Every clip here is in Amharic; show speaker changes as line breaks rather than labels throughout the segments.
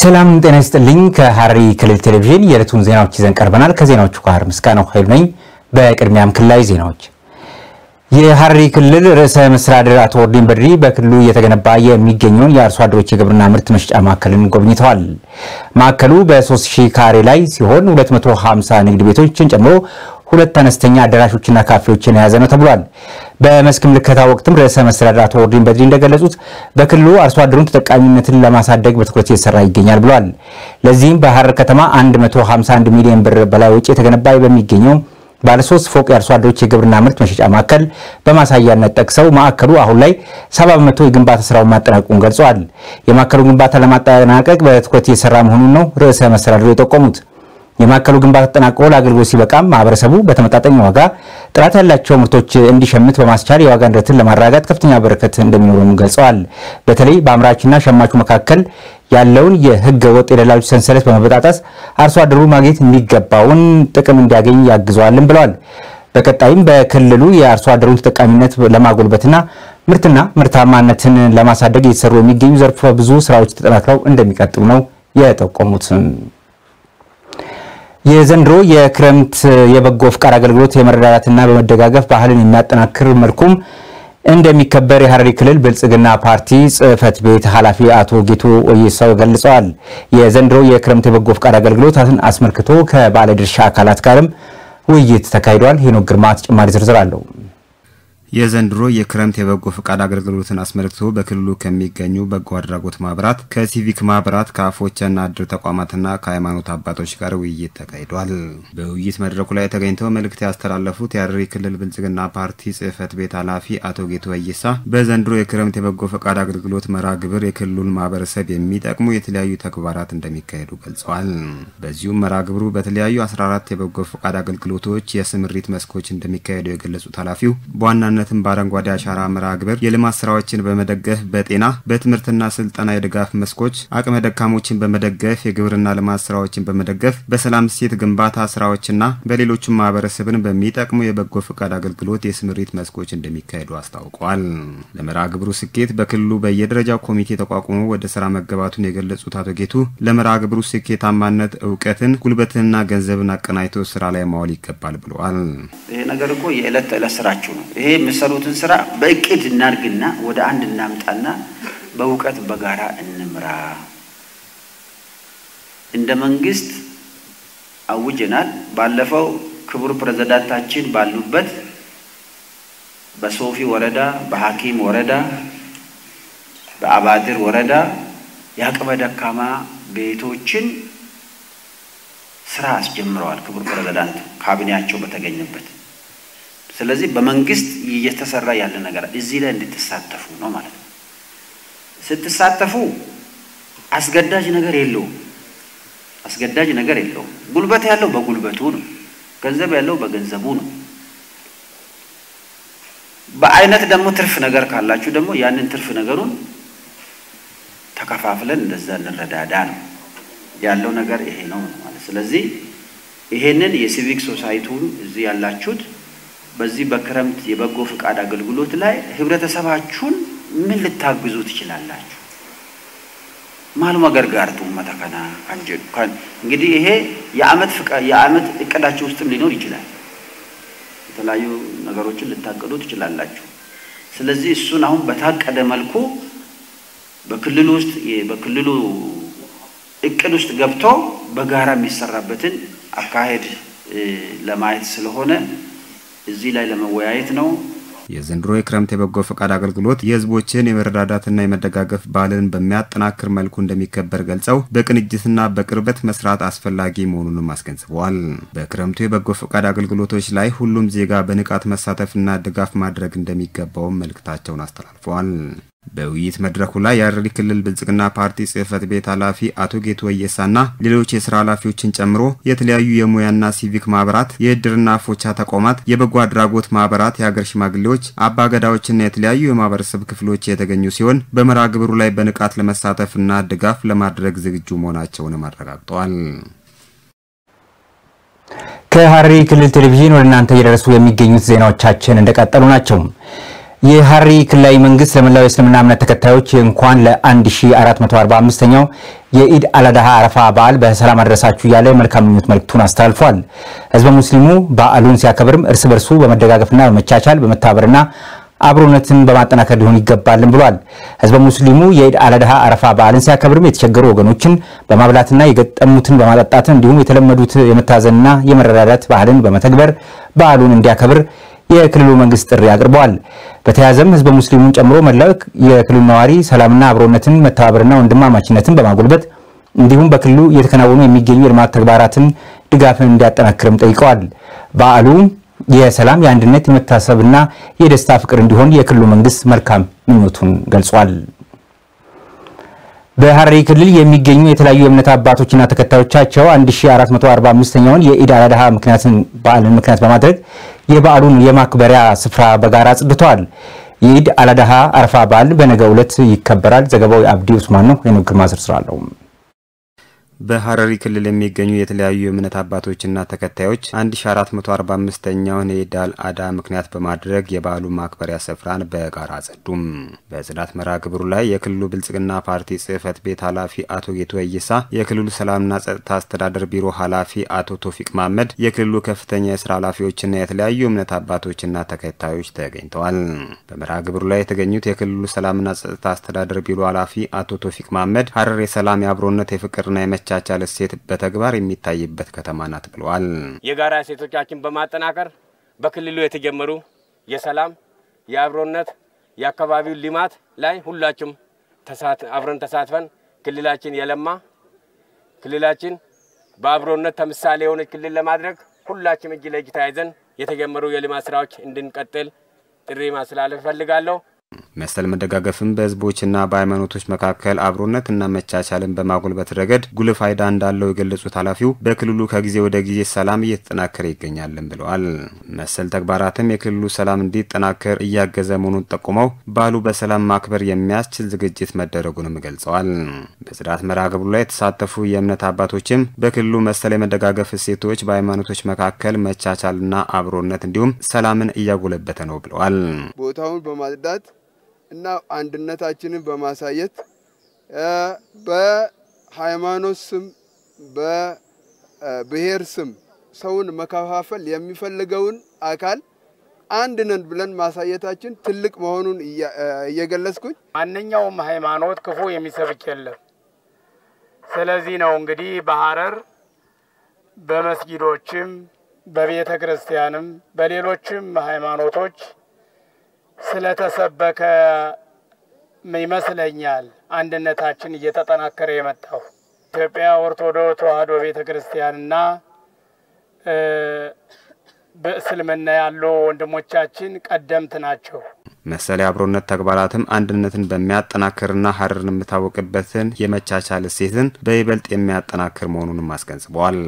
ሰላም ጤና ይስጥልኝ። ከሐረሪ ክልል ቴሌቪዥን የዕለቱን ዜናዎች ይዘን ቀርበናል። ከዜናዎቹ ጋር ምስጋናው ኃይሉ ነኝ። በቅድሚያም ክልላዊ ዜናዎች። የሐረሪ ክልል ርዕሰ መስተዳድር አቶ ኦርዲን በድሪ በክልሉ እየተገነባ የሚገኘውን የአርሶ አደሮች የግብርና ምርት መሸጫ ማዕከልን ጎብኝተዋል። ማዕከሉ በ3000 ካሬ ላይ ሲሆን 250 ንግድ ቤቶችን ጨምሮ ሁለት አነስተኛ አዳራሾችና ካፌዎችን የያዘ ነው ተብሏል። በመስክ ምልከታ ወቅትም ርዕሰ መስተዳድር አቶ ኦርዲን በድሪ እንደገለጹት በክልሉ አርሶ አደሩን ተጠቃሚነትን ለማሳደግ በትኩረት እየተሰራ ይገኛል ብለዋል። ለዚህም በሐረር ከተማ 151 ሚሊዮን ብር በላይ ወጪ የተገነባ በሚገኘው ባለሶስት ፎቅ የአርሶ አደሮች የግብርና ምርት መሸጫ ማዕከል በማሳያነት ጠቅሰው ማዕከሉ አሁን ላይ 70 በመቶ የግንባታ ስራውን ማጠናቀቁን ገልጸዋል። የማዕከሉ ግንባታ ለማጠናቀቅ በትኩረት እየሰራ መሆኑን ነው ርዕሰ መስተዳድሩ የጠቆሙት። የማዕከሉ ግንባታ ተጠናቅቆ ለአገልግሎት ሲበቃም ማህበረሰቡ በተመጣጣኝ ዋጋ ጥራት ያላቸው ምርቶች እንዲሸምት በማስቻል የዋጋ ንረትን ለማረጋጋት ከፍተኛ በረከት እንደሚኖረም ገልጸዋል። በተለይ በአምራችና ሸማቹ መካከል ያለውን የህገ ወጥ የደላሎች ሰንሰለት በመበጣጠስ አርሶ አደሩ ማግኘት የሚገባውን ጥቅም እንዲያገኝ ያግዘዋልም ብለዋል። በቀጣይም በክልሉ የአርሶ አደሩን ተጠቃሚነት ለማጎልበትና ምርትና ምርታማነትን ለማሳደግ እየተሰሩ የሚገኙ ዘርፈ ብዙ ስራዎች ተጠናክረው እንደሚቀጥሉ ነው የጠቆሙት። የዘንድሮ የክረምት የበጎ ፍቃድ አገልግሎት የመረዳዳትና በመደጋገፍ ባህልን የሚያጠናክር መልኩም እንደሚከበር የሐረሪ ክልል ብልጽግና ፓርቲ ጽህፈት ቤት ኃላፊ አቶ ጌቱ ወይሳው ገልጸዋል። የዘንድሮ የክረምት የበጎ ፍቃድ አገልግሎትን አስመልክቶ ከባለድርሻ አካላት ጋርም ውይይት ተካሂዷል። ሄኖክ ግርማ ተጨማሪ ዝርዝር አለው።
የዘንድሮ የክረምት የበጎ ፈቃድ አገልግሎትን አስመልክቶ በክልሉ ከሚገኙ በጎ አድራጎት ማህበራት፣ ከሲቪክ ማህበራት፣ ከአፎቸና እድር ተቋማትና ከሃይማኖት አባቶች ጋር ውይይት ተካሂዷል። በውይይት መድረኩ ላይ ተገኝተው መልእክት ያስተላለፉት የሐረሪ ክልል ብልጽግና ፓርቲ ጽህፈት ቤት ኃላፊ አቶ ጌቱ ወይሳ በዘንድሮ የክረምት የበጎ ፈቃድ አገልግሎት መርሃ ግብር የክልሉን ማህበረሰብ የሚጠቅሙ የተለያዩ ተግባራት እንደሚካሄዱ ገልጸዋል። በዚሁም መርሃ ግብሩ በተለያዩ 14 የበጎ ፈቃድ አገልግሎቶች የስምሪት መስኮች እንደሚካሄዱ የገለጹት ኃላፊው በዋና ነትም በአረንጓዴ አሻራ መርሃ ግብር የልማት ስራዎችን በመደገፍ በጤና በትምህርትና ስልጠና የድጋፍ መስኮች አቅመ ደካሞችን በመደገፍ የግብርና ልማት ስራዎችን በመደገፍ በሰላም እሴት ግንባታ ስራዎችና በሌሎችም ማህበረሰብን በሚጠቅሙ የበጎ ፈቃድ አገልግሎት የስምሪት መስኮች እንደሚካሄዱ አስታውቀዋል። ለመርሃ ግብሩ ስኬት በክልሉ በየደረጃው ኮሚቴ ተቋቁሞ ወደ ስራ መገባቱን የገለጹት አቶ ጌቱ ለመርሃ ግብሩ ስኬታማነት እውቀትን፣ ጉልበትንና ገንዘብን አቀናጅቶ ስራ ላይ ማዋል ይገባል ብለዋል።
ይሄ ነገር እኮ የዕለት ተዕለት ስራችሁ ነው። ይሄ የምሰሩትን ስራ በእቅድ እናድርግና ወደ አንድ እናምጣና በእውቀት በጋራ እንምራ። እንደ መንግስት አውጀናል። ባለፈው ክቡር ፕሬዝዳንታችን ባሉበት በሶፊ ወረዳ፣ በሐኪም ወረዳ፣ በአባድር ወረዳ የአቅመ ደካማ ቤቶችን ስራ አስጀምረዋል። ክቡር ፕሬዝዳንቱ ካቢኔያቸው በተገኘበት ስለዚህ በመንግስት እየተሰራ ያለ ነገር እዚህ ላይ እንድትሳተፉ ነው ማለት ነው። ስትሳተፉ አስገዳጅ ነገር የለውም። አስገዳጅ ነገር የለውም። ጉልበት ያለው በጉልበቱ ነው። ገንዘብ ያለው በገንዘቡ ነው። በአይነት ደግሞ ትርፍ ነገር ካላችሁ ደግሞ ያንን ትርፍ ነገሩን ተከፋፍለን እንደዛ እንረዳዳ ነው ያለው ነገር ይሄ ነው ማለት ስለዚህ ይሄንን የሲቪክ ሶሳይቲውን እዚህ ያላችሁት በዚህ በክረምት የበጎ ፍቃድ አገልግሎት ላይ ህብረተሰባችሁን ምን ልታግዙ ትችላላችሁ? ማልማ ገርጋርቱ መተከና እንግዲህ ይሄ የአመት የአመት እቅዳችሁ ውስጥም ሊኖር ይችላል። የተለያዩ ነገሮችን ልታቅዱ ትችላላችሁ። ስለዚህ እሱን አሁን በታቀደ መልኩ በክልሉ ውስጥ በክልሉ እቅድ ውስጥ ገብቶ በጋራ የሚሰራበትን አካሄድ ለማየት ስለሆነ እዚህ ላይ ለመወያየት ነው።
የዘንድሮ የክረምት የበጎ ፈቃድ አገልግሎት የህዝቦችን የመረዳዳትና የመደጋገፍ ባህልን በሚያጠናክር መልኩ እንደሚከበር ገልጸው በቅንጅትና በቅርበት መስራት አስፈላጊ መሆኑንም አስገንዝበዋል። በክረምቱ የበጎ ፈቃድ አገልግሎቶች ላይ ሁሉም ዜጋ በንቃት መሳተፍና ድጋፍ ማድረግ እንደሚገባውም መልእክታቸውን አስተላልፈዋል። በውይይት መድረኩ ላይ የሐረሪ ክልል ብልጽግና ፓርቲ ጽህፈት ቤት ኃላፊ አቶ ጌቱ ወየሳና ሌሎች የስራ ኃላፊዎችን ጨምሮ የተለያዩ የሙያና ሲቪክ ማህበራት፣ የእድርና ፎቻ ተቋማት፣ የበጎ አድራጎት ማህበራት፣ የሀገር ሽማግሌዎች፣ አባገዳዎችና የተለያዩ የማህበረሰብ ክፍሎች የተገኙ ሲሆን በመርሃ ግብሩ ላይ በንቃት ለመሳተፍና ድጋፍ ለማድረግ ዝግጁ መሆናቸውንም አረጋግጠዋል።
ከሐረሪ ክልል ቴሌቪዥን ወደ እናንተ እየደረሱ የሚገኙት ዜናዎቻችን እንደቀጠሉ ናቸው። የሐረሪ ክልላዊ መንግስት ለመላው የእስልምና እምነት ተከታዮች እንኳን ለ1445ኛው የኢድ አልአድሃ አረፋ በዓል በሰላም አደረሳችሁ እያለ መልካም ምኞት መልእክቱን አስተላልፏል። ህዝበ ሙስሊሙ በዓሉን ሲያከብርም እርስ በርሱ በመደጋገፍና በመቻቻል በመተባበርና አብሮነትን በማጠናከር ሊሆን ይገባልን ብሏል። ህዝበ ሙስሊሙ የኢድ አልአድሃ አረፋ በዓልን ሲያከብርም የተቸገሩ ወገኖችን በማብላትና የገጠሙትን በማጠጣት እንዲሁም የተለመዱት የመታዘንና የመረዳዳት ባህልን በመተግበር በዓሉን እንዲያከብር የክልሉ መንግስት ጥሪ አቅርበዋል። በተያያዘም ህዝበ ሙስሊሙን ጨምሮ መላው የክልሉ ነዋሪ ሰላምና አብሮነትን መተባበርና ወንድማማችነትን በማጎልበት እንዲሁም በክልሉ እየተከናወኑ የሚገኙ የልማት ተግባራትን ድጋፍን እንዲያጠናክርም ጠይቀዋል። በዓሉ የሰላም የአንድነት፣ የመታሰብና የደስታ ፍቅር እንዲሆን የክልሉ መንግስት መልካም ምኞቱን ገልጿል። በሐረሪ ክልል የሚገኙ የተለያዩ የእምነት አባቶችና ተከታዮቻቸው 1445ኛውን የኢድ አልአድሃ ምክንያትን በዓልን ምክንያት በማድረግ የበዓሉን የማክበሪያ ስፍራ በጋራ አጽድተዋል። የኢድ አልአድሃ አረፋ በዓል በነገው ዕለት ይከበራል። ዘገባው የአብዲ ኡስማን ነው። ሄኖክ ግርማ ዝርዝር አለው።
በሐረሪ ክልል የሚገኙ የተለያዩ የእምነት አባቶችና ተከታዮች 1445ኛውን የኢድ አልአድሃ ምክንያት በማድረግ የበዓሉ ማክበሪያ ስፍራን በጋራ አጸዱም። በጽዳት መርሃ ግብሩ ላይ የክልሉ ብልጽግና ፓርቲ ጽህፈት ቤት ኃላፊ አቶ ጌቱ ወይሳ፣ የክልሉ ሰላምና ጸጥታ አስተዳደር ቢሮ ኃላፊ አቶ ቶፊቅ ማመድ፣ የክልሉ ከፍተኛ የስራ ኃላፊዎችና የተለያዩ እምነት አባቶችና ተከታዮች ተገኝተዋል። በመርሃ ግብሩ ላይ የተገኙት የክልሉ ሰላምና ጸጥታ አስተዳደር ቢሮ ኃላፊ አቶ ቶፊቅ ማመድ ሐረር የሰላም የአብሮነት የፍቅርና የመ ቻቻል እሴት በተግባር የሚታይበት ከተማ ናት ብለዋል።
የጋራ እሴቶቻችን በማጠናከር በክልሉ የተጀመሩ የሰላም የአብሮነት የአካባቢው ልማት ላይ ሁላችሁም አብረን ተሳትፈን ክልላችን የለማ ክልላችን በአብሮነት ተምሳሌ የሆነች ክልል ለማድረግ ሁላችም እጅ ለእጅ ተያይዘን የተጀመሩ የልማት ስራዎች እንድንቀጥል ጥሪ ማስተላለፍ እፈልጋለሁ።
መሰል መደጋገፍም በህዝቦችና በሃይማኖቶች መካከል አብሮነትና መቻቻልን በማጎልበት ረገድ ጉልህ ፋይዳ እንዳለው የገለጹት ኃላፊው በክልሉ ከጊዜ ወደ ጊዜ ሰላም እየተጠናከረ ይገኛልን ብለዋል። መሰል ተግባራትም የክልሉ ሰላም እንዲጠናከር እያገዘ መሆኑን ጠቁመው በዓሉ በሰላም ማክበር የሚያስችል ዝግጅት መደረጉንም ገልጸዋል። በጽዳት መርሃ ግብሩ ላይ የተሳተፉ የእምነት አባቶችም በክልሉ መሰል የመደጋገፍ እሴቶች በሃይማኖቶች መካከል መቻቻልና አብሮነት እንዲሁም ሰላምን እያጎለበተ ነው ብለዋል።
ቦታውን በማጽዳት እና አንድነታችንን በማሳየት በሃይማኖት ስም በብሔር ስም ሰውን መከፋፈል የሚፈልገውን አካል አንድ ነን ብለን ማሳየታችን ትልቅ መሆኑን እየገለጽኩኝ
ማንኛውም ሃይማኖት ክፉ የሚሰብክ የለም። ስለዚህ ነው እንግዲህ በሐረር በመስጊዶችም በቤተ ክርስቲያንም በሌሎችም ሃይማኖቶች ስለተሰበከ ይመስለኛል አንድነታችን እየተጠናከረ የመጣው። ኢትዮጵያ ኦርቶዶክስ ተዋሕዶ ቤተ ክርስቲያንና በእስልምና ያሉ ወንድሞቻችን ቀደምት ናቸው።
መሰል የአብሮነት ተግባራትም አንድነትን በሚያጠናክርና ሐረርን የምታወቅበትን የመቻቻል እሴትን በይበልጥ የሚያጠናክር መሆኑንም አስገንዝበዋል።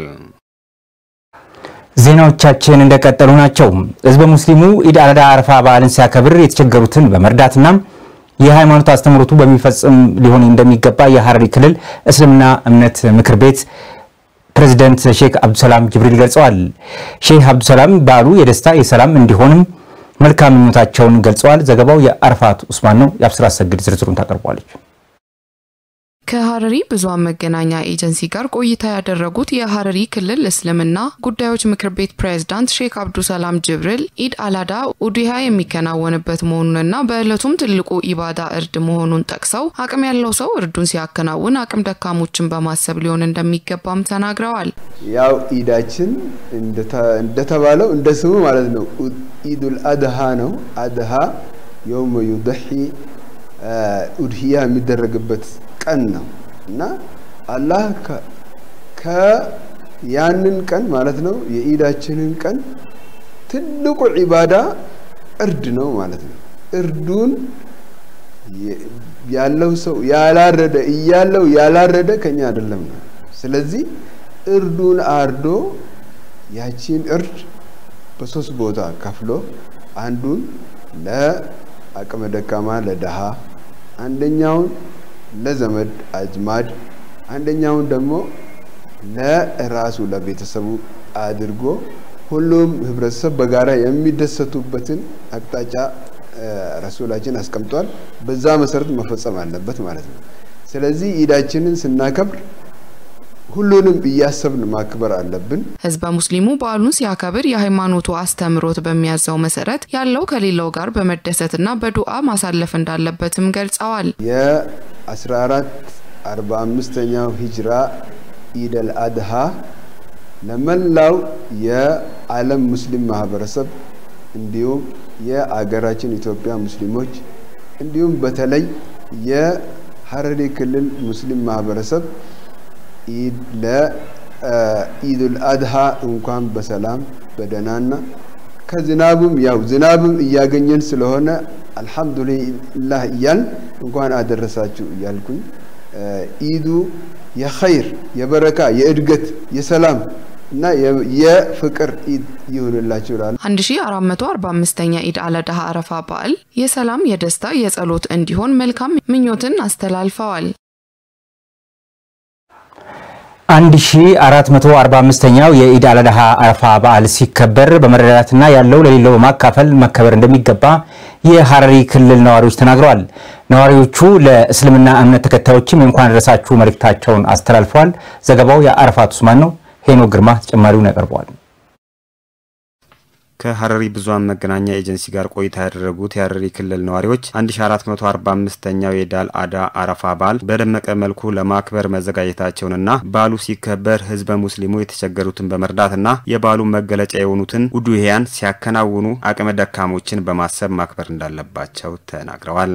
ዜናዎቻችን እንደቀጠሉ ናቸው። ህዝበ ሙስሊሙ ኢድ አልአድሃ አረፋ በዓልን ሲያከብር የተቸገሩትን በመርዳትና የሃይማኖት አስተምህሮቱ በሚፈጽም ሊሆን እንደሚገባ የሐረሪ ክልል እስልምና እምነት ምክር ቤት ፕሬዚደንት ሼክ አብዱሰላም ጅብሪል ገልጸዋል። ሼክ አብዱሰላም በዓሉ የደስታ የሰላም እንዲሆንም መልካም ምኞታቸውን ገልጸዋል። ዘገባው የአርፋት ኡስማን ነው። የአብስራ አሰግድ ዝርዝሩን ታቀርቧለች።
ከሐረሪ ብዙሃን መገናኛ ኤጀንሲ ጋር ቆይታ ያደረጉት የሐረሪ ክልል እስልምና ጉዳዮች ምክር ቤት ፕሬዝዳንት ሼክ አብዱሰላም ጅብሪል ኢድ አላዳ ኡዲሃ የሚከናወንበት መሆኑንና በዕለቱም ትልቁ ኢባዳ እርድ መሆኑን ጠቅሰው አቅም ያለው ሰው እርዱን ሲያከናውን አቅም ደካሞችን በማሰብ ሊሆን እንደሚገባም ተናግረዋል።
ያው ኢዳችን እንደተባለው እንደ ስሙ ማለት ነው ኢዱል አድሃ ነው። አድሃ የውመ ዩደሒ ኡድህያ የሚደረግበት ቀን ነው እና አላህ ከያንን ቀን ማለት ነው የኢዳችንን ቀን ትልቁ ዒባዳ እርድ ነው ማለት ነው። እርዱን ያለው ሰው ያላረደ እያለው ያላረደ ከኛ አይደለም ነው። ስለዚህ እርዱን አርዶ ያቺን እርድ በሶስት ቦታ ከፍሎ አንዱን ለአቅመ ደካማ ለደሃ፣ አንደኛውን ለዘመድ አዝማድ፣ አንደኛውን ደግሞ ለራሱ ለቤተሰቡ አድርጎ ሁሉም ህብረተሰብ በጋራ የሚደሰቱበትን አቅጣጫ ረሱላችን አስቀምጧል። በዛ መሰረት መፈጸም አለበት ማለት ነው። ስለዚህ ኢዳችንን ስናከብር ሁሉንም እያሰብን ማክበር አለብን።
ህዝበ ሙስሊሙ በዓሉን ሲያከብር የሃይማኖቱ አስተምሮት በሚያዘው መሰረት ያለው ከሌላው ጋር በመደሰትና በዱዓ ማሳለፍ እንዳለበትም ገልጸዋል።
የ1445ኛው ሂጅራ ኢደል አድሃ ለመላው የዓለም ሙስሊም ማህበረሰብ እንዲሁም የአገራችን ኢትዮጵያ ሙስሊሞች እንዲሁም በተለይ የሀረሪ ክልል ሙስሊም ማህበረሰብ ለኢዱል አድሃ እንኳን በሰላም በደህናና ከዝናቡም ያው ዝናብም እያገኘን ስለሆነ አልሐምዱሊላህ እያል እንኳን አደረሳችሁ እያልኩኝ ኢዱ የኸይር የበረካ የእድገት የሰላም እና የፍቅር ኢድ ይሁንላችሁ ይላል።
1445ኛ ኢድ አለዳሃ አረፋ በዓል የሰላም፣ የደስታ፣ የጸሎት እንዲሆን መልካም ምኞትን አስተላልፈዋል።
1445ኛው የኢድ አልአድሃ አረፋ በዓል ሲከበር በመረዳዳትና ያለው ለሌለው በማካፈል መከበር እንደሚገባ የሀረሪ ክልል ነዋሪዎች ተናግረዋል። ነዋሪዎቹ ለእስልምና እምነት ተከታዮችም የእንኳን አደረሳችሁ መልእክታቸውን አስተላልፈዋል። ዘገባው የአረፋት ኡስማን ነው። ሄኖ ግርማ ተጨማሪውን ያቀርበዋል።
ከሀረሪ ብዙኃን መገናኛ ኤጀንሲ ጋር ቆይታ ያደረጉት የሀረሪ ክልል ነዋሪዎች 1445ኛው የዳል አዳ አረፋ በዓል በደመቀ መልኩ ለማክበር መዘጋጀታቸውንና በዓሉ ሲከበር ህዝበ ሙስሊሙ የተቸገሩትን በመርዳትና የበዓሉ መገለጫ የሆኑትን ውዱሄያን ሲያከናውኑ አቅመ ደካሞችን በማሰብ ማክበር እንዳለባቸው ተናግረዋል።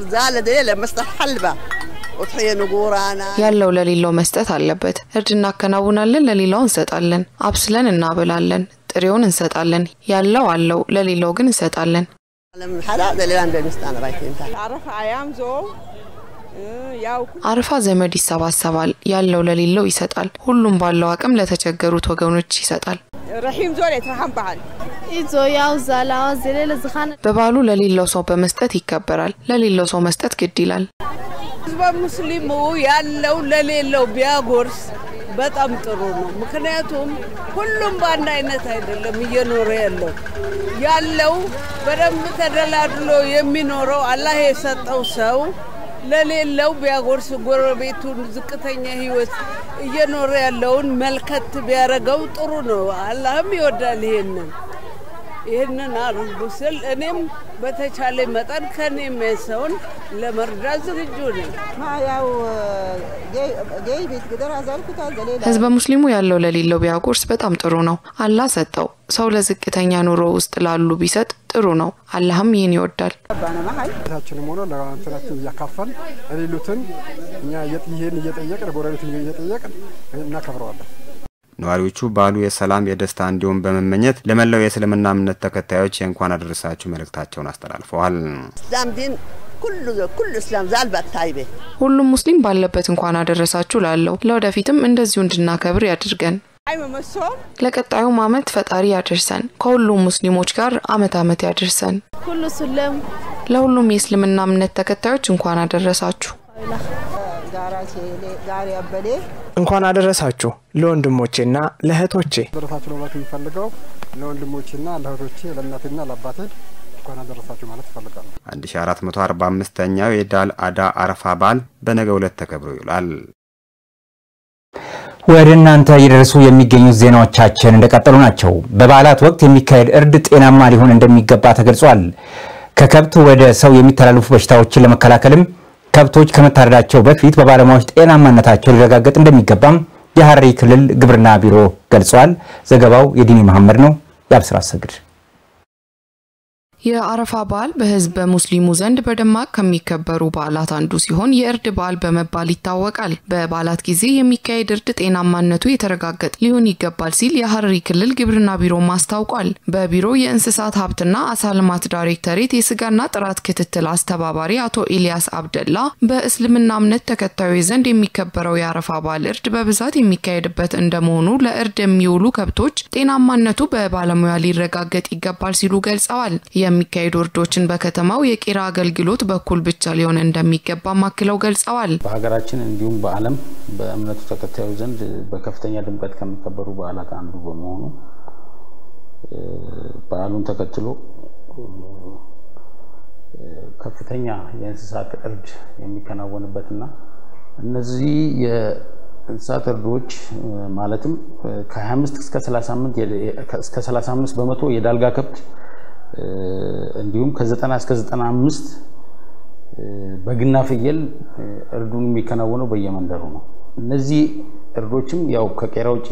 ያለው ለሌለው መስጠት አለበት። እርድ እናከናውናለን፣ ለሌላው እንሰጣለን። አብስለን እናበላለን፣ ጥሬውን እንሰጣለን። ያለው አለው፣ ለሌላው ግን እንሰጣለን። አረፋ ዘመድ ይሰባሰባል፣ ያለው ለሌለው ይሰጣል። ሁሉም ባለው አቅም ለተቸገሩት ወገኖች ይሰጣል። በበዓሉ ለሌለው ሰው በመስጠት ይከበራል። ለሌለው ሰው መስጠት ግድ ይላል።
ህዝበ ሙስሊሙ ያለው ለሌለው ቢያጎርስ በጣም ጥሩ ነው። ምክንያቱም ሁሉም በአንድ አይነት አይደለም እየኖረ ያለው ያለው በደንብ ተደላድሎ የሚኖረው አላህ የሰጠው ሰው ለሌለው ቢያጎርስ ጎረቤቱን ዝቅተኛ ህይወት እየኖረ ያለውን መልከት ቢያደርገው ጥሩ ነው። አላህም ይወዳል ይሄንን ይህንን አድርጉ ስል እኔም በተቻለ መጠን ከኔ የሚያንሰውን ለመርዳት ዝግጁ ነኝ።
ህዝበ ሙስሊሙ ያለው ለሌለው ቢያጎርስ በጣም ጥሩ ነው። አላህ ሰጠው። ሰው ለዝቅተኛ ኑሮ ውስጥ ላሉ ቢሰጥ ጥሩ ነው። አላህም ይህን ይወዳል።
ታችንም ሆነ ለእንትናችን እያካፈል የሌሉትን እኛ ይህን እየጠየቅን ጎረቤትን እየጠየቅን እናከብረዋለን።
ነዋሪዎቹ በዓሉ የሰላም የደስታ እንዲሆን በመመኘት ለመላው የእስልምና እምነት ተከታዮች የእንኳን አደረሳችሁ መልእክታቸውን አስተላልፈዋል።
ሁሉም ሙስሊም ባለበት እንኳን አደረሳችሁ ላለው ለወደፊትም እንደዚሁ እንድናከብር ያድርገን። ለቀጣዩም አመት ፈጣሪ ያደርሰን። ከሁሉም ሙስሊሞች ጋር አመት አመት ያደርሰን። ለሁሉም የእስልምና እምነት ተከታዮች እንኳን አደረሳችሁ።
እንኳን አደረሳችሁ ለወንድሞቼና ለእህቶቼ።
አደረሳችሁ ለማለት የሚፈልገው ለወንድሞቼና ለእህቶቼ ለእናቴና ለአባቴ እንኳን አደረሳችሁ ማለት ይፈልጋሉ።
1445ኛው የዳል አዳ አረፋ በዓል በነገው ዕለት ተከብሮ ይውላል።
ወደ እናንተ እየደረሱ የሚገኙት ዜናዎቻችን እንደቀጠሉ ናቸው። በበዓላት ወቅት የሚካሄድ እርድ ጤናማ ሊሆን እንደሚገባ ተገልጿል። ከከብት ወደ ሰው የሚተላለፉ በሽታዎችን ለመከላከልም ከብቶች ከመታረዳቸው በፊት በባለሙያዎች ጤናማነታቸው ሊረጋገጥ እንደሚገባም የሀረሪ ክልል ግብርና ቢሮ ገልጿል። ዘገባው የዲኒ መሐመድ ነው። የአብስራ አሰግድ
የአረፋ በዓል በህዝበ ሙስሊሙ ዘንድ በደማቅ ከሚከበሩ በዓላት አንዱ ሲሆን የእርድ በዓል በመባል ይታወቃል። በበዓላት ጊዜ የሚካሄድ እርድ ጤናማነቱ የተረጋገጠ ሊሆን ይገባል ሲል የሀረሪ ክልል ግብርና ቢሮ አስታውቋል። በቢሮ የእንስሳት ሀብትና አሳ ልማት ዳይሬክተሬት የስጋና ጥራት ክትትል አስተባባሪ አቶ ኢልያስ አብደላ በእስልምና እምነት ተከታዮች ዘንድ የሚከበረው የአረፋ በዓል እርድ በብዛት የሚካሄድበት እንደመሆኑ ለእርድ የሚውሉ ከብቶች ጤናማነቱ በባለሙያ ሊረጋገጥ ይገባል ሲሉ ገልጸዋል። የሚካሄዱ እርዶችን በከተማው የቄራ አገልግሎት በኩል ብቻ ሊሆን እንደሚገባ አክለው ገልጸዋል።
በሀገራችን እንዲሁም በዓለም በእምነቱ ተከታዮች ዘንድ በከፍተኛ ድምቀት ከሚከበሩ በዓላት አንዱ በመሆኑ በዓሉን ተከትሎ ከፍተኛ የእንስሳት እርድ የሚከናወንበትና እነዚህ የእንስሳት እርዶች ማለትም ከ25 እስከ 38 እስከ 35 በመቶ የዳልጋ ከብት እንዲሁም ከ90 እስከ 95 በግና ፍየል እርዱን የሚከናወነው በየመንደሩ ነው። እነዚህ እርዶችም ያው ከቄራ ውጭ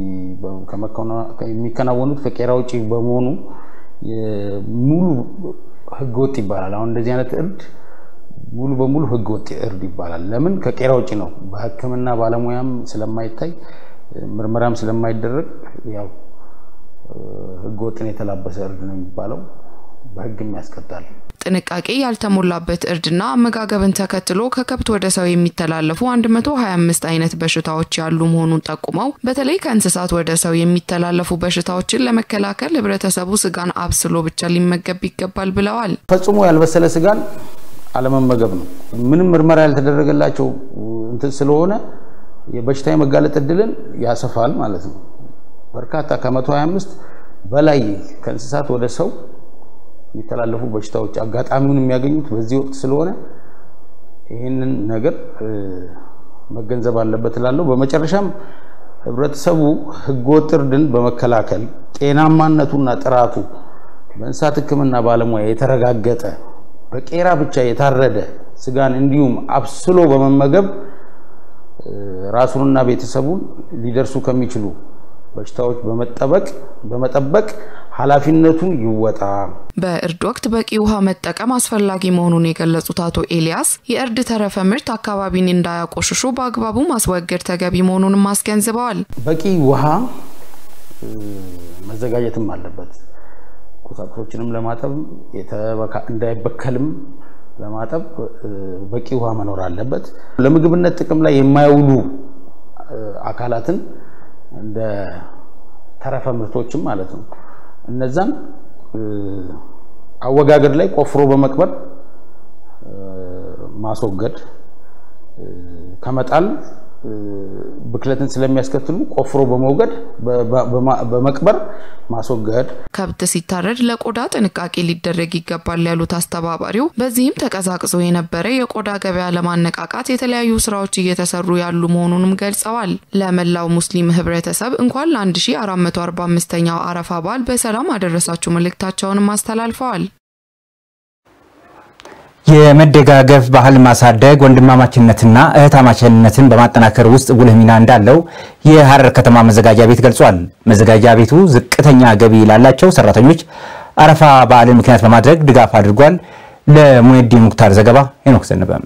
የሚከናወኑት ከቄራ ውጭ በመሆኑ ሙሉ ህገወጥ ይባላል። አሁን እንደዚህ አይነት እርድ ሙሉ በሙሉ ህገወጥ እርድ ይባላል። ለምን? ከቄራ ውጭ ነው። በሕክምና ባለሙያም ስለማይታይ ምርመራም ስለማይደረግ ያው ህገወጥን የተላበሰ እርድ ነው የሚባለው። በህግም ያስቀጣል።
ጥንቃቄ ያልተሞላበት እርድና አመጋገብን ተከትሎ ከከብት ወደ ሰው የሚተላለፉ 125 አይነት በሽታዎች ያሉ መሆኑን ጠቁመው በተለይ ከእንስሳት ወደ ሰው የሚተላለፉ በሽታዎችን ለመከላከል ህብረተሰቡ ስጋን አብስሎ ብቻ ሊመገብ ይገባል ብለዋል።
ፈጽሞ ያልበሰለ ስጋን አለመመገብ ነው። ምንም ምርመራ ያልተደረገላቸው እንትን ስለሆነ የበሽታ የመጋለጥ እድልን ያሰፋል ማለት ነው። በርካታ ከ125 በላይ ከእንስሳት ወደ ሰው የሚተላለፉ በሽታዎች አጋጣሚውን የሚያገኙት በዚህ ወቅት ስለሆነ ይህንን ነገር መገንዘብ አለበት እላለሁ። በመጨረሻም ህብረተሰቡ ህገወጥ እርድን በመከላከል ጤናማነቱና ጥራቱ በእንስሳት ሕክምና ባለሙያ የተረጋገጠ በቄራ ብቻ የታረደ ስጋን እንዲሁም አብስሎ በመመገብ ራሱንና ቤተሰቡን ሊደርሱ ከሚችሉ በሽታዎች በመጠበቅ በመጠበቅ ኃላፊነቱን ይወጣ።
በእርድ ወቅት በቂ ውሃ መጠቀም አስፈላጊ መሆኑን የገለጹት አቶ ኤልያስ የእርድ ተረፈ ምርት አካባቢን እንዳያቆሽሹ በአግባቡ ማስወገድ ተገቢ መሆኑንም አስገንዝበዋል።
በቂ ውሃ መዘጋጀትም አለበት። ቁሳቁሶችንም ለማጠብ እንዳይበከልም ለማጠብ በቂ ውሃ መኖር አለበት። ለምግብነት ጥቅም ላይ የማይውሉ አካላትን እንደ ተረፈ ምርቶችም ማለት ነው እነዛን አወጋገድ ላይ ቆፍሮ በመቅበር ማስወገድ ከመጣል ብክለትን ስለሚያስከትሉ ቆፍሮ በመውገድ በመቅበር ማስወገድ።
ከብት ሲታረድ ለቆዳ ጥንቃቄ ሊደረግ ይገባል ያሉት አስተባባሪው፣ በዚህም ተቀዛቅዞ የነበረ የቆዳ ገበያ ለማነቃቃት የተለያዩ ስራዎች እየተሰሩ ያሉ መሆኑንም ገልጸዋል። ለመላው ሙስሊም ህብረተሰብ እንኳን ለ1445ኛው አረፋ በዓል በሰላም አደረሳችሁ መልእክታቸውንም አስተላልፈዋል።
የመደጋገፍ ባህል ማሳደግ ወንድማማችነትና እህታማችነትን በማጠናከር ውስጥ ጉልህ ሚና እንዳለው የሐረር ከተማ መዘጋጃ ቤት ገልጿል። መዘጋጃ ቤቱ ዝቅተኛ ገቢ ላላቸው ሰራተኞች አረፋ በዓልን ምክንያት በማድረግ ድጋፍ አድርጓል። ለሙነዲን ሙክታር ዘገባ ሄኖክ ዘነበም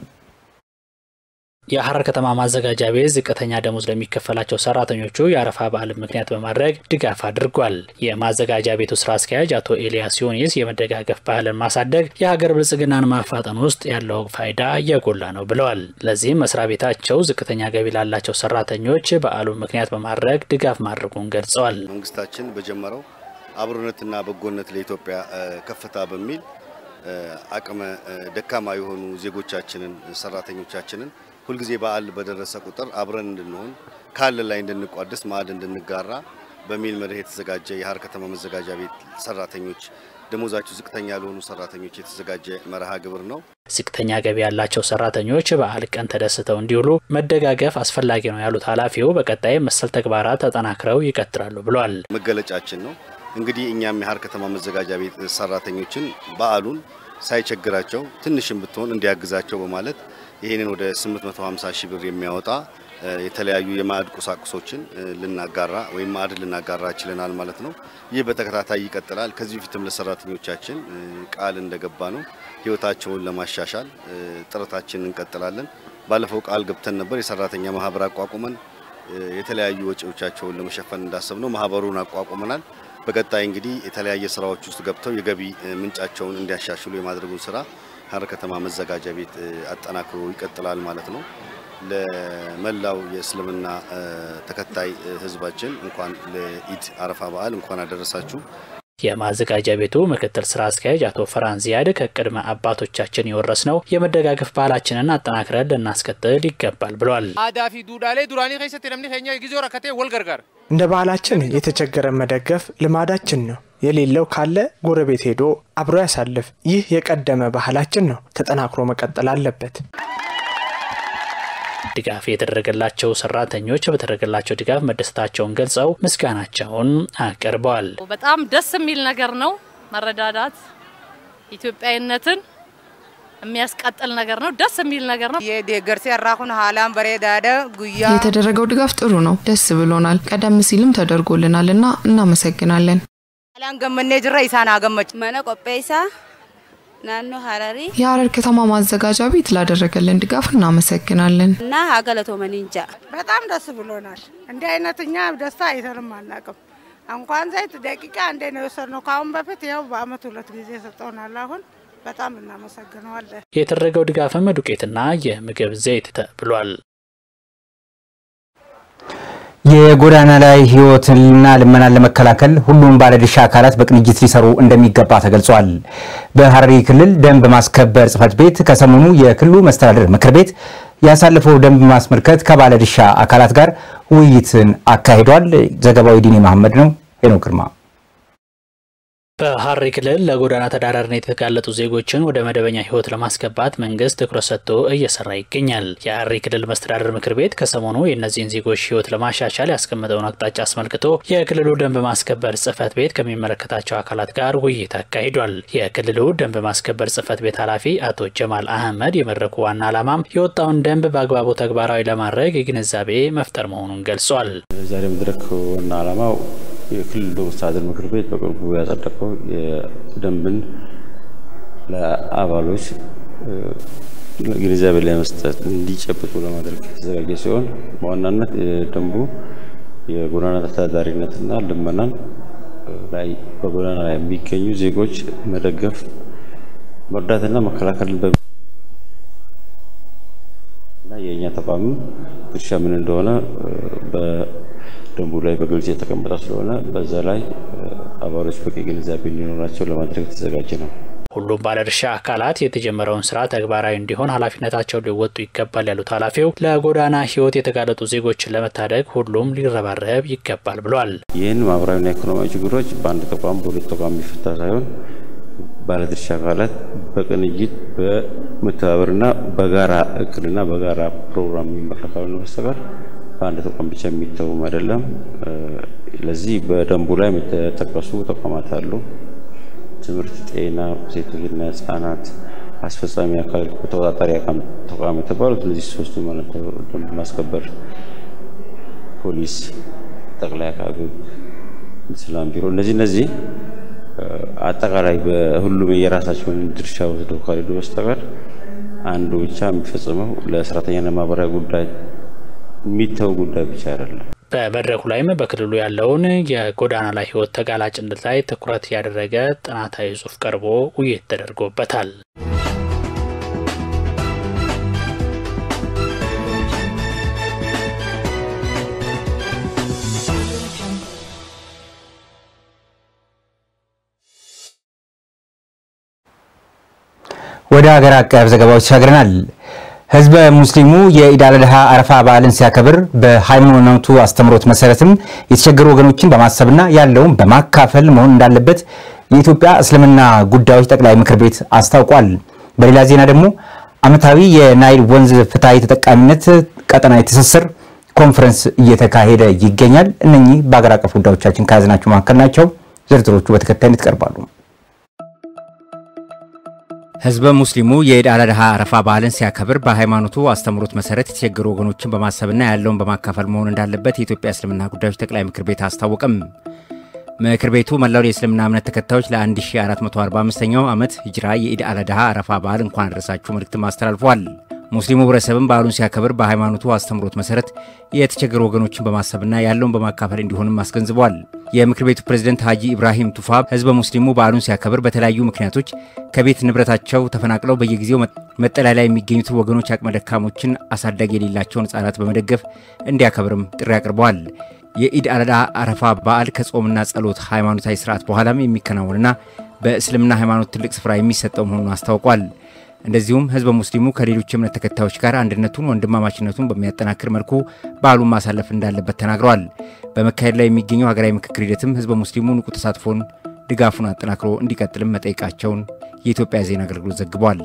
የሐረር ከተማ ማዘጋጃ ቤት ዝቅተኛ ደሞዝ ለሚከፈላቸው ሰራተኞቹ የአረፋ በዓልን ምክንያት በማድረግ ድጋፍ አድርጓል። የማዘጋጃ ቤቱ ስራ አስኪያጅ አቶ ኤልያስ ዮኒስ የመደጋገፍ ባህልን ማሳደግ የሀገር ብልጽግናን ማፋጠን ውስጥ ያለው ፋይዳ የጎላ ነው ብለዋል። ለዚህም መስሪያ ቤታቸው ዝቅተኛ ገቢ ላላቸው ሰራተኞች በዓሉን ምክንያት በማድረግ ድጋፍ ማድረጉን ገልጸዋል።
መንግስታችን በጀመረው አብሮነትና በጎነት ለኢትዮጵያ ከፍታ በሚል አቅመ ደካማ የሆኑ ዜጎቻችንን ሰራተኞቻችንን ሁልጊዜ በዓል በደረሰ ቁጥር አብረን እንድንሆን ካለ ላይ እንድንቋደስ ማዕድ እንድንጋራ በሚል መርህ የተዘጋጀ የሐረር ከተማ መዘጋጃ ቤት ሰራተኞች ደሞዛቸው ዝቅተኛ ለሆኑ ሰራተኞች የተዘጋጀ መርሃ ግብር ነው።
ዝቅተኛ ገቢ ያላቸው ሰራተኞች በዓል ቀን ተደስተው እንዲውሉ መደጋገፍ አስፈላጊ ነው ያሉት ኃላፊው በቀጣይ መሰል ተግባራት ተጠናክረው ይቀጥላሉ ብሏል።
መገለጫችን ነው እንግዲህ እኛም የሐረር ከተማ መዘጋጃ ቤት ሰራተኞችን በዓሉን ሳይቸግራቸው ትንሽም ብትሆን እንዲያግዛቸው በማለት ይህንን ወደ 850 ሺህ ብር የሚያወጣ የተለያዩ የማዕድ ቁሳቁሶችን ልናጋራ ወይም ማዕድ ልናጋራ ችለናል ማለት ነው። ይህ በተከታታይ ይቀጥላል። ከዚህ በፊትም ለሰራተኞቻችን ቃል እንደገባ ነው ህይወታቸውን ለማሻሻል ጥረታችንን እንቀጥላለን። ባለፈው ቃል ገብተን ነበር የሰራተኛ ማህበር አቋቁመን የተለያዩ ወጪዎቻቸውን ለመሸፈን እንዳሰብ ነው ማህበሩን አቋቁመናል። በቀጣይ እንግዲህ የተለያየ ስራዎች ውስጥ ገብተው የገቢ ምንጫቸውን እንዲያሻሽሉ የማድረጉን ስራ ሐረር ከተማ መዘጋጃ ቤት አጠናክሮ ይቀጥላል ማለት ነው። ለመላው የእስልምና ተከታይ ህዝባችን እንኳን ለኢድ አረፋ በዓል እንኳን አደረሳችሁ።
የማዘጋጃ ቤቱ ምክትል ስራ አስኪያጅ አቶ ፈራን ዚያድ ከቅድመ አባቶቻችን የወረስነው የመደጋገፍ ባህላችንን አጠናክረን ልናስቀጥል ይገባል ብሏል።
አዳፊ ዱዳሌ ዱራኒ ከሰት ለምኒ ከኛ ጊዜ ረከቴ ወልገርጋር
እንደ ባህላችን የተቸገረ መደገፍ ልማዳችን ነው። የሌለው ካለ ጎረቤት ሄዶ አብሮ ያሳልፍ። ይህ የቀደመ ባህላችን ነው፣ ተጠናክሮ መቀጠል አለበት።
ድጋፍ የተደረገላቸው ሰራተኞች በተደረገላቸው ድጋፍ መደሰታቸውን ገልጸው ምስጋናቸውን አቅርበዋል።
በጣም ደስ የሚል ነገር ነው። መረዳዳት ኢትዮጵያዊነትን የሚያስቀጥል ነገር ነው። ደስ የሚል ነገር ነው።
የደገርሴ ያራኩን ሀላን በሬዳደ ጉያ
የተደረገው ድጋፍ ጥሩ ነው፣ ደስ ብሎናል። ቀደም ሲልም ተደርጎልናል እና እናመሰግናለን።
ሀላን ገመኔ ጅራ ኢሳን አገመች
መነ ቆጴሳ ናኖ ሀረሪ
የሀረር ከተማ ማዘጋጃ ቤት ላደረገልን ድጋፍ እናመሰግናለን
እና ሀገለቶ መንንጃ
በጣም ደስ ብሎናል። እንዲህ አይነት እኛ ደስታ አይተንም አናውቅም። እንኳን ዘይት ደቂቃ አንዴ ነው የወሰድነው። ከአሁን በፊት ያው በአመት ሁለት ጊዜ ሰጠውናል። አሁን በጣም እናመሰግነዋለን።
የተደረገው ድጋፍም ዱቄትና የምግብ ዘይት ተብሏል።
የጎዳና ላይ ህይወትና ልመናን ለመከላከል ሁሉም ባለድርሻ አካላት በቅንጅት ሊሰሩ እንደሚገባ ተገልጿል። በሀረሪ ክልል ደንብ ማስከበር ጽሕፈት ቤት ከሰሞኑ የክልሉ መስተዳድር ምክር ቤት ያሳለፈው ደንብ ማስመልከት ከባለድርሻ አካላት ጋር ውይይትን አካሂዷል። ዘገባው ዲኔ መሐመድ ነው። ሄኖክ ግርማ
በሀረሪ ክልል ለጎዳና ተዳዳሪነት የተጋለጡ ዜጎችን ወደ መደበኛ ህይወት ለማስገባት መንግስት ትኩረት ሰጥቶ እየሰራ ይገኛል። የሀረሪ ክልል መስተዳደር ምክር ቤት ከሰሞኑ የእነዚህን ዜጎች ህይወት ለማሻሻል ያስቀመጠውን አቅጣጫ አስመልክቶ የክልሉ ደንብ ማስከበር ጽሕፈት ቤት ከሚመለከታቸው አካላት ጋር ውይይት አካሂዷል። የክልሉ ደንብ ማስከበር ጽሕፈት ቤት ኃላፊ አቶ ጀማል አህመድ የመድረኩ ዋና ዓላማም የወጣውን ደንብ በአግባቡ ተግባራዊ ለማድረግ የግንዛቤ መፍጠር መሆኑን ገልጿል።
ዛሬ መድረክ ዋና ዓላማው የክልሉ መስተዳድር ምክር ቤት በቅርቡ ያጸደቀው የደንብን ለአባሎች ግንዛቤ ለመስጠት እንዲጨብጡ ለማድረግ የተዘጋጀ ሲሆን በዋናነት ደንቡ የጎዳና ተዳዳሪነትና ልመናን ላይ በጎዳና ላይ የሚገኙ ዜጎች መደገፍ፣ መርዳትና መከላከልን በ እና የእኛ ተቋምም ድርሻ ምን እንደሆነ ደንቡ ላይ በግልጽ የተቀመጠ ስለሆነ በዛ ላይ አባሎች በቂ ግንዛቤ እንዲኖራቸው ለማድረግ የተዘጋጀ ነው።
ሁሉም ባለድርሻ አካላት የተጀመረው ስራ ተግባራዊ እንዲሆን ኃላፊነታቸውን ሊወጡ ይገባል ያሉት ኃላፊው ለጎዳና ሕይወት የተጋለጡ ዜጎችን ለመታደግ ሁሉም ሊረባረብ ይገባል ብሏል።
ይህን ማህበራዊና ኢኮኖሚያዊ ችግሮች በአንድ ተቋም በሁለት ተቋም የሚፈታ ሳይሆን ባለድርሻ አካላት በቅንጅት በመተባበርና በጋራ እቅድና በጋራ ፕሮግራም የሚመራ ካልሆነ በስተቀር በአንድ ተቋም ብቻ የሚተውም አይደለም። ለዚህ በደንቡ ላይ የተጠቀሱ ተቋማት አሉ። ትምህርት፣ ጤና፣ ሴቶችና ህጻናት፣ አስፈጻሚ አካል፣ ተቆጣጣሪ ተቋም የተባሉት እነዚህ ሶስቱ ማለት ነው። ደንብ ማስከበር፣ ፖሊስ፣ ጠቅላይ አቃቤ ሕግ፣ ሰላም ቢሮ እነዚህ እነዚህ አጠቃላይ በሁሉም የራሳቸውን ድርሻ ወስደው ካልሄዱ በስተቀር አንዱ ብቻ የሚፈጽመው ለሰራተኛና ማህበራዊ ጉዳይ የሚተው ጉዳይ ብቻ አይደለም።
በመድረኩ ላይም በክልሉ ያለውን የጎዳና ላይ ህይወት ተጋላጭነት ላይ ትኩረት ያደረገ ጥናታዊ ጽሑፍ ቀርቦ ውይይት ተደርጎበታል።
ወደ ሀገር አቀፍ ዘገባዎች ተሻግረናል። ህዝበ ሙስሊሙ የኢድ አል አድሃ አረፋ በዓልን ሲያከብር በሃይማኖቱ አስተምሮት መሰረትም የተቸገሩ ወገኖችን በማሰብና ያለውን በማካፈል መሆን እንዳለበት የኢትዮጵያ እስልምና ጉዳዮች ጠቅላይ ምክር ቤት አስታውቋል። በሌላ ዜና ደግሞ ዓመታዊ የናይል ወንዝ ፍትሐዊ ተጠቃሚነት ቀጠናዊ ትስስር ኮንፈረንስ እየተካሄደ ይገኛል። እነኚህ በሀገር አቀፍ ጉዳዮቻችን ከያዝናቸው መካከል ናቸው። ዝርዝሮቹ በተከታይነት ይቀርባሉ። ህዝበ ሙስሊሙ የኢድ አል አድሃ አረፋ በዓልን ሲያከብር በሃይማኖቱ አስተምሮት መሰረት የተቸገሩ ወገኖችን በማሰብና ያለውን በማካፈል መሆን እንዳለበት የኢትዮጵያ እስልምና ጉዳዮች ጠቅላይ ምክር ቤት አስታወቀም። ምክር ቤቱ መላው የእስልምና እምነት ተከታዮች ለ1445ኛው ዓመት ሂጅራ የኢድ አል አድሃ አረፋ በዓል እንኳን አደረሳችሁ መልእክትም አስተላልፏል። ሙስሊሙ ህብረተሰብም በዓሉን ሲያከብር በሃይማኖቱ አስተምሮት መሰረት የተቸገሩ ወገኖችን በማሰብና ያለውን በማካፈል እንዲሆንም አስገንዝቧል። የምክር ቤቱ ፕሬዝደንት ሀጂ ኢብራሂም ቱፋ ህዝበ ሙስሊሙ በዓሉን ሲያከብር በተለያዩ ምክንያቶች ከቤት ንብረታቸው ተፈናቅለው በየጊዜው መጠለያ ላይ የሚገኙትን ወገኖች አቅመ ደካሞችን፣ አሳዳጊ የሌላቸውን ህጻናት በመደገፍ እንዲያከብርም ጥሪ አቅርበዋል። የኢድ አል አድሃ አረፋ በዓል ከጾምና ጸሎት ሃይማኖታዊ ስርዓት በኋላም የሚከናወንና በእስልምና ሃይማኖት ትልቅ ስፍራ የሚሰጠው መሆኑን አስታውቋል። እንደዚሁም ህዝበ ሙስሊሙ ከሌሎች እምነት ተከታዮች ጋር አንድነቱን፣ ወንድማማችነቱን በሚያጠናክር መልኩ በዓሉን ማሳለፍ እንዳለበት ተናግረዋል። በመካሄድ ላይ የሚገኘው ሀገራዊ ምክክር ሂደትም ህዝበ ሙስሊሙ ንቁ ተሳትፎን ድጋፉን አጠናክሮ እንዲቀጥልም መጠየቃቸውን የኢትዮጵያ ዜና አገልግሎት ዘግቧል።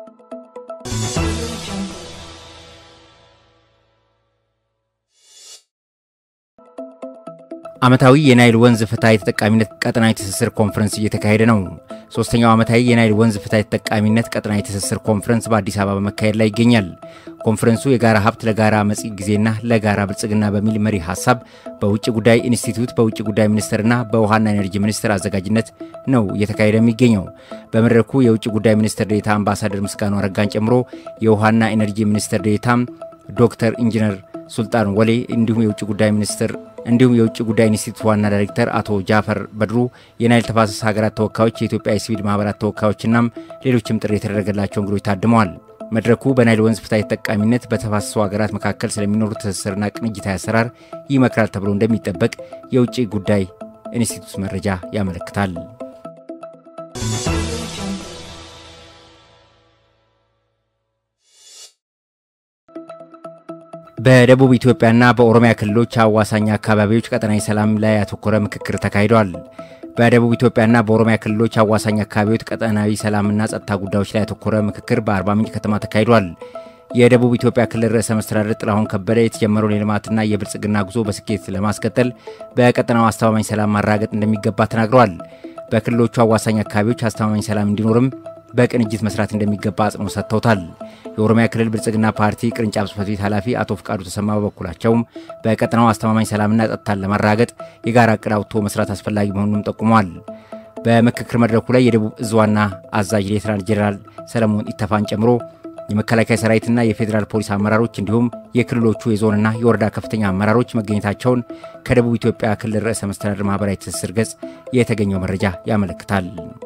ዓመታዊ የናይል ወንዝ ፍትሐዊ ተጠቃሚነት ቀጠናዊ ትስስር ኮንፈረንስ እየተካሄደ ነው። ሶስተኛው ዓመታዊ የናይል ወንዝ ፍትሐዊ ተጠቃሚነት ቀጠናዊ ትስስር ኮንፈረንስ በአዲስ አበባ በመካሄድ ላይ ይገኛል። ኮንፈረንሱ የጋራ ሀብት ለጋራ መጪ ጊዜና ለጋራ ብልጽግና በሚል መሪ ሀሳብ በውጭ ጉዳይ ኢንስቲትዩት በውጭ ጉዳይ ሚኒስቴርና በውሃና ኤነርጂ ሚኒስቴር አዘጋጅነት ነው እየተካሄደ የሚገኘው። በመድረኩ የውጭ ጉዳይ ሚኒስትር ዴኤታ አምባሳደር ምስጋኑ አረጋን ጨምሮ የውሃና ኤነርጂ ሚኒስትር ዴኤታ ዶክተር ኢንጂነር ሱልጣን ወሌ እንዲሁም የውጭ ጉዳይ ሚኒስትር እንዲሁም የውጭ ጉዳይ ኢንስቲትዩት ዋና ዳይሬክተር አቶ ጃፈር በድሩ፣ የናይል ተፋሰስ ሀገራት ተወካዮች፣ የኢትዮጵያ የሲቪል ማህበራት ተወካዮችናም ሌሎችም ጥሪ የተደረገላቸው እንግዶች ታድመዋል። መድረኩ በናይል ወንዝ ፍትሐዊ ተጠቃሚነት በተፋሰሱ ሀገራት መካከል ስለሚኖሩ ትስስርና ቅንጅታዊ አሰራር ይመክራል ተብሎ እንደሚጠበቅ የውጭ ጉዳይ ኢንስቲትዩት መረጃ ያመለክታል። በደቡብ ኢትዮጵያና በኦሮሚያ ክልሎች አዋሳኝ አካባቢዎች ቀጠናዊ ሰላም ላይ ያተኮረ ምክክር ተካሂዷል። በደቡብ ኢትዮጵያና በኦሮሚያ ክልሎች አዋሳኝ አካባቢዎች ቀጠናዊ ሰላምና ጸጥታ ጉዳዮች ላይ ያተኮረ ምክክር በአርባ ምንጭ ከተማ ተካሂዷል። የደቡብ ኢትዮጵያ ክልል ርዕሰ መስተዳድር ጥላሁን ከበደ የተጀመረውን የልማትና የብልጽግና ጉዞ በስኬት ለማስቀጠል በቀጠናው አስተማማኝ ሰላም ማረጋገጥ እንደሚገባ ተናግረዋል። በክልሎቹ አዋሳኝ አካባቢዎች አስተማማኝ ሰላም እንዲኖርም በቅንጅት መስራት እንደሚገባ አጽንኦት ሰጥተውታል። የኦሮሚያ ክልል ብልጽግና ፓርቲ ቅርንጫፍ ጽሕፈት ቤት ኃላፊ አቶ ፍቃዱ ተሰማ በበኩላቸውም በቀጠናው አስተማማኝ ሰላምና ጸጥታን ለማረጋገጥ የጋራ እቅድ አውጥቶ መስራት አስፈላጊ መሆኑንም ጠቁመዋል። በምክክር መድረኩ ላይ የደቡብ እዝ ዋና አዛዥ ሌተናል ጄኔራል ሰለሞን ኢተፋን ጨምሮ የመከላከያ ሰራዊትና የፌዴራል ፖሊስ አመራሮች እንዲሁም የክልሎቹ የዞንና የወረዳ ከፍተኛ አመራሮች መገኘታቸውን ከደቡብ ኢትዮጵያ ክልል ርዕሰ መስተዳድር ማህበራዊ ትስስር ገጽ የተገኘው መረጃ ያመለክታል።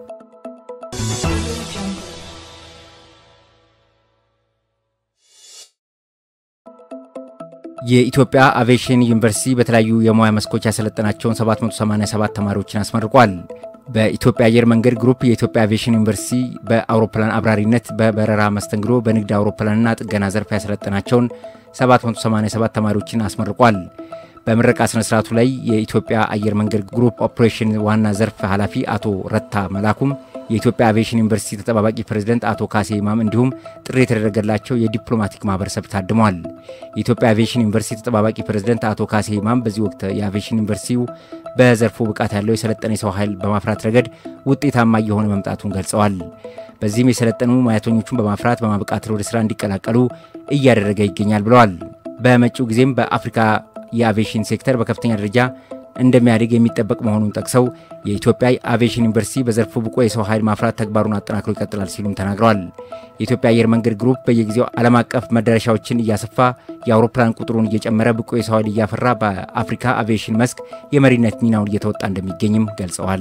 የኢትዮጵያ አቪዬሽን ዩኒቨርሲቲ በተለያዩ የሙያ መስኮች ያሰለጠናቸውን 787 ተማሪዎችን አስመርቋል። በኢትዮጵያ አየር መንገድ ግሩፕ የኢትዮጵያ አቪዬሽን ዩኒቨርሲቲ በአውሮፕላን አብራሪነት፣ በበረራ መስተንግዶ፣ በንግድ አውሮፕላንና ጥገና ዘርፍ ያሰለጠናቸውን 787 ተማሪዎችን አስመርቋል። በምረቃ ስነ ስርዓቱ ላይ የኢትዮጵያ አየር መንገድ ግሩፕ ኦፕሬሽን ዋና ዘርፍ ኃላፊ አቶ ረታ መላኩም የኢትዮጵያ አቪዬሽን ዩኒቨርሲቲ ተጠባባቂ ፕሬዝደንት አቶ ካሴ ኢማም እንዲሁም ጥሪ የተደረገላቸው የዲፕሎማቲክ ማህበረሰብ ታድመዋል። የኢትዮጵያ አቪዬሽን ዩኒቨርሲቲ ተጠባባቂ ፕሬዝደንት አቶ ካሴ ኢማም በዚህ ወቅት የአቪዬሽን ዩኒቨርሲቲው በዘርፉ ብቃት ያለው የሰለጠነ የሰው ኃይል በማፍራት ረገድ ውጤታማ እየሆነ መምጣቱን ገልጸዋል። በዚህም የሰለጠኑ ሙያተኞቹን በማፍራት በማብቃት ወደ ስራ እንዲቀላቀሉ እያደረገ ይገኛል ብለዋል። በመጪው ጊዜም በአፍሪካ የአቪዬሽን ሴክተር በከፍተኛ ደረጃ እንደሚያድግ የሚጠበቅ መሆኑን ጠቅሰው የኢትዮጵያ አቪዬሽን ዩኒቨርሲቲ በዘርፉ ብቁ የሰው ኃይል ማፍራት ተግባሩን አጠናክሮ ይቀጥላል ሲሉም ተናግረዋል። የኢትዮጵያ አየር መንገድ ግሩፕ በየጊዜው ዓለም አቀፍ መዳረሻዎችን እያሰፋ የአውሮፕላን ቁጥሩን እየጨመረ ብቁ የሰው ኃይል እያፈራ በአፍሪካ አቪዬሽን መስክ የመሪነት ሚናውን እየተወጣ እንደሚገኝም ገልጸዋል።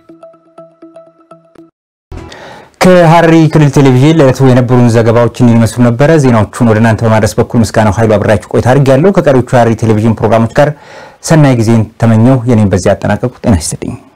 ከሐረሪ ክልል ቴሌቪዥን ለዕለቱ የነበሩን ዘገባዎችን ይመስሉ ነበረ። ዜናዎቹን ወደ እናንተ በማድረስ በኩል ምስጋናው ኃይሉ አብራችሁ ቆይታ አድርጌያለሁ። ከቀሪዎቹ ሐረሪ ቴሌቪዥን ፕሮግራሞች ጋር ሰናይ ጊዜን ተመኘው። የኔም በዚህ አጠናቀቁ። ጤና ይስጥልኝ።